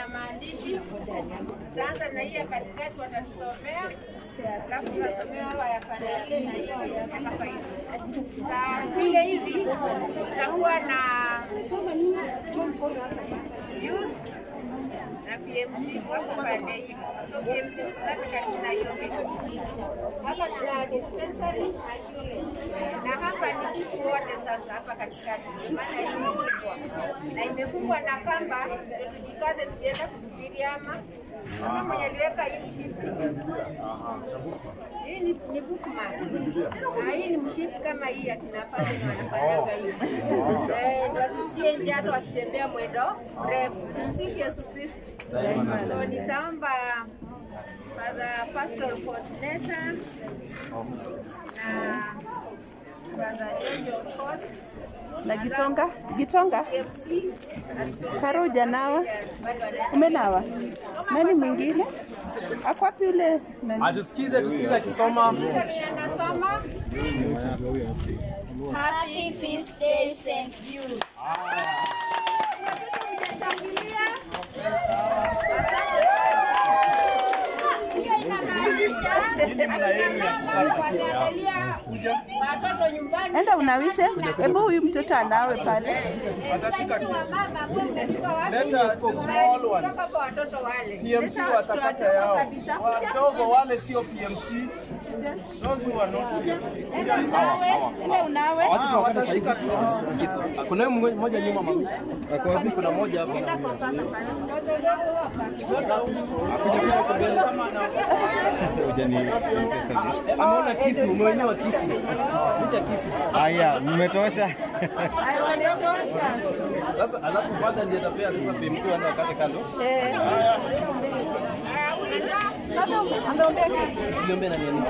ina maandishi. Tutaanza na hii ya katikati, watatusomea alafu tutasomea hawa ya pande ile na hiyo ya kama hivi. Saa vile hivi tutakuwa na youth na PMC wako pande hii. So PMC tusilate karibu na hiyo kitu. Hapa tuna dispensary na shule, na hapa ni sisi wote sasa hapa katikati, maana hii ni kubwa na imefungwa na kamba, ndio tujikaze tukienda kuhubiri ama kama mwenye aliweka hii mshipi. Hii ni, ni bookmark. Na hii ni mshipi kama hii akina pale ndio wanafanyaga hivi. Eh, ndio wasisikie nje hata wakitembea mwendo mrefu. Msifu Yesu Kristo. So nitaomba Father Pastoral Coordinator na Father Jojo Scott Na Gitonga, Gitonga, KFC Karo hujanawa? Umenawa? Nani mwingine? Ako wapi yule nani? Atusikize, tusikize akisoma. anasoma Happy Feast Day, St. Jude. Shangilia. Hiyo inamaanisha wanaangalia watoto nyumbani. Enda unawishe. Hebu huyu mtoto anawe pale. Watashika kisu. Mama, wewe umefika wapi? Let us go small ones. Kutoka kwa watoto wale. PMC Sasa watakata tunatoka yao. kabisa. Wadogo wale sio PMC. Those who are not PMC. Kuja hivi. Enda unawe. Ah, watashika tu. Kuna huyu mmoja nyuma mama. Kuna mmoja hapa. Ameona kisu, umeonyewa kisu. Picha kisu. Haya, mmetosha. Sasa alafu fadha ndiye atapea sasa PMC waende wakate kando. Eh. Sasa ameombea kitu. Tuliombe na nini?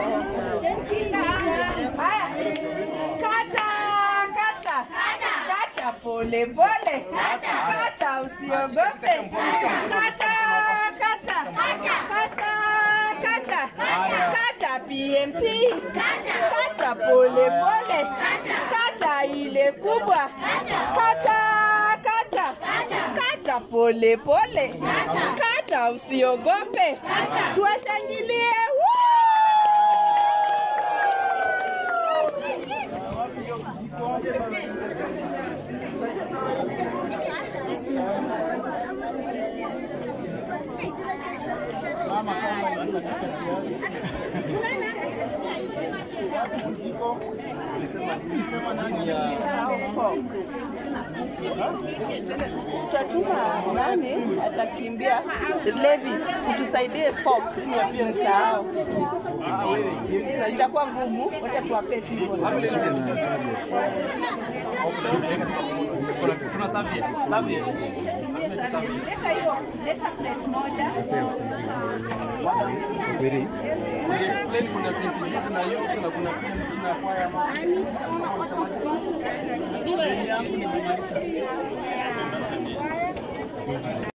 Haya. Kata, kata. Kata pole pole. Kata usiogope. Kata, kata. Kata, kata. Kata PMC. Kata pole pole. Kata ile kubwa. Kata, kata. Kata pole pole. Kata usiogope. Tuwashangilie. Woo! tutatuma nani atakimbia Levi kutusaidie folk msahau itakuwa ngumu wacha tuwapee tu hivyo Kuna serviette. Serviette. leta hiyo leta plate moja Explain kuna senti na youth na kuna PMC na kwaya mama.